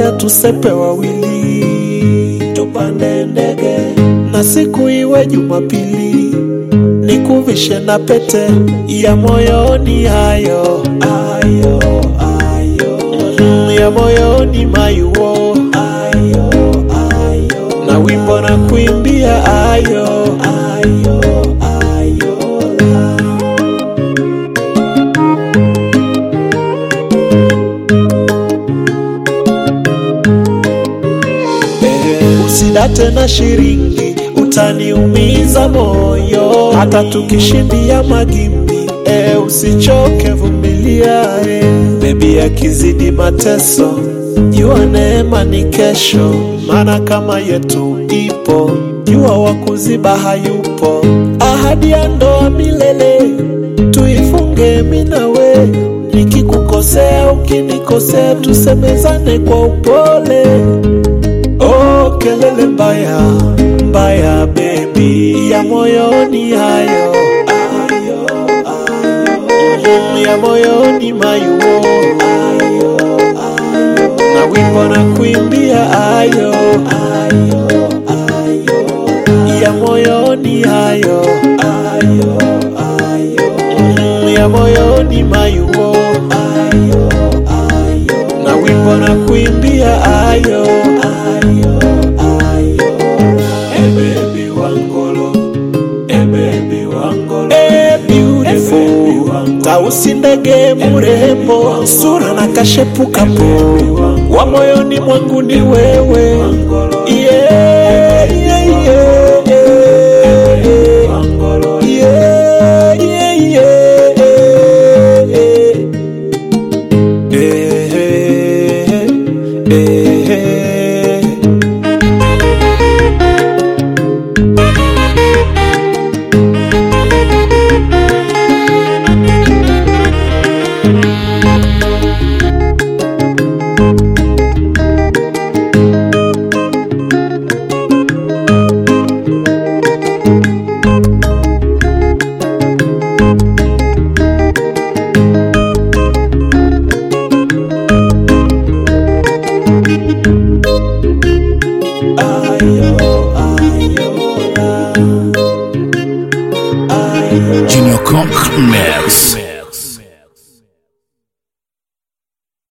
twende tusepe wawili, tupande ndege na siku iwe Jumapili, nikuvishe na pete ya moyoni, hayo ayo ayo mm, ya moyoni mayuo ayo ayo na wimbo na kuimbia ayo ayo ayo la. Eh, usidate na shiringi utaniumiza moyo hata tukishindia magimbi eh, usichoke vumilia eh. bebi akizidi mateso jua neema ni kesho maana kama yetu ipo jua wa kuziba hayupo ahadi ya ndoa milele tuifunge minawe nikikukosea ukinikosea tusemezane kwa upole Oh, kelele mbaya mbaya baby ya moyoni hayo ayo ayo Mm, ya moyoni mayuo ayo ayo na wimbo na kuimbia ayo ayo ayo ya moyoni hayo ayo ayo Mm, ya moyoni mayuo ayo ayo na wimbo na kuimbia ayo ayo ayo hey baby wangolo hey baby wangolo hey beautiful tausi ndege mrembo sura na kashepu kapo wa moyoni mwangu ni wewe yeah, yeah, yeah, yeah. Yeah, yeah, yeah, yeah. Eh, eh, eh.